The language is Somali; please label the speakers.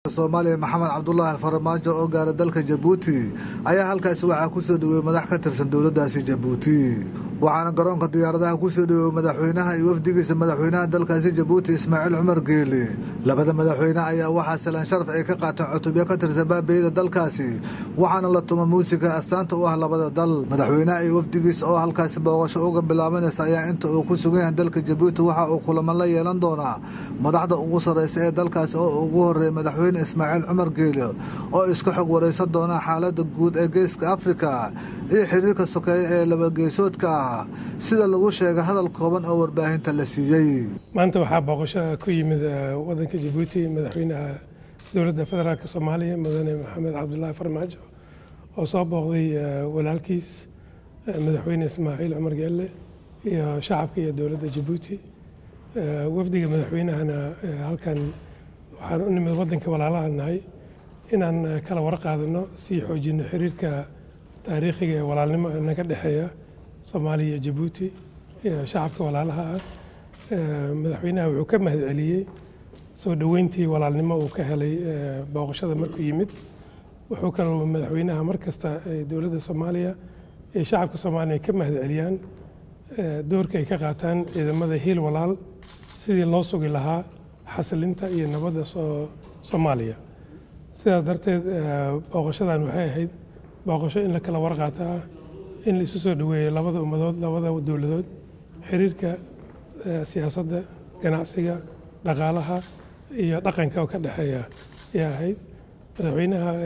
Speaker 1: soomaaliya maxamed cabdulaahi farmaajo oo gaara dalka jabuuti ayaa halkaasi waxaa ku soo dhoweeyey madax ka tirsan dowladdaasi jabuuti waxaana garoonka diyaaradaha ku soo dhoweeyey madaxweynaha iyo wafdigiisa madaxweynaha dalkaasi jabuuti ismaaciil cumar geele labada madaxweyne ayaa waxaa salaan sharaf ay ka qaateen cutubyo ka tirsan baabeyda dalkaasi waxaana la tuma muusiga astaanta u ah labada dal madaxweynaha iyo wafdigiisa oo halkaasi booqasho uga bilaabanaysa ayaa inta uu ku sugan yahay dalka jabuuti waxa uu kulamo la yeelan doonaa madaxda ugu sarraysa ee dalkaasi oo ugu horreeya madaxweyne ismaaciil cumar geele oo iska xog waraysan doona xaaladda guud ee geeska afrika iyo xiriirka sokeeye ee labageesoodka ah sida lagu sheegay hadal kooban oo warbaahinta la siiyey
Speaker 2: maanta waxaa booqasho ku yimid wadanka jabuuti madaxweynaha dowladda federaalk soomaaliya mudane maxamed cabdulaahi farmaajo oo soo booqday walaalkiis madaxweyne ismaaciil cumar geelle iyo shacabka iyo dowladda jabuuti wafdiga madaxweynahana halkan waxaan u nimid wadanka walaalaha nahay inaan kala warqaadano sii xoojino xiriirka taariikhiga ee walaalnimo naga dhexeeya soomaaliya iyo jabuuti iyo shacabka walaalaha ah madaxweynaha wuxuu ka mahad celiyey soo dhoweyntii walaalnimo uu ka helay booqashada markuu yimid wuxuu kaloo madaxweynaha mar kasta dowladda soomaaliya iyo shacabka soomaaliya ka mahad celiyaan doorka ay ka qaataan ciidamada hiil walaal sidii loo sugi lahaa xasilinta iyo nabadda soomaaliya sidaas darteed booqashadan waxay ahayd booqasho in la kala warqaata ah in la isu soo dhoweeyo labada ummadood labada dowladood xiriirka siyaasadda ganacsiga dhaqaalaha iyo dhaqanka oo ka dhexeeya ayaa ahayd madaxweynaha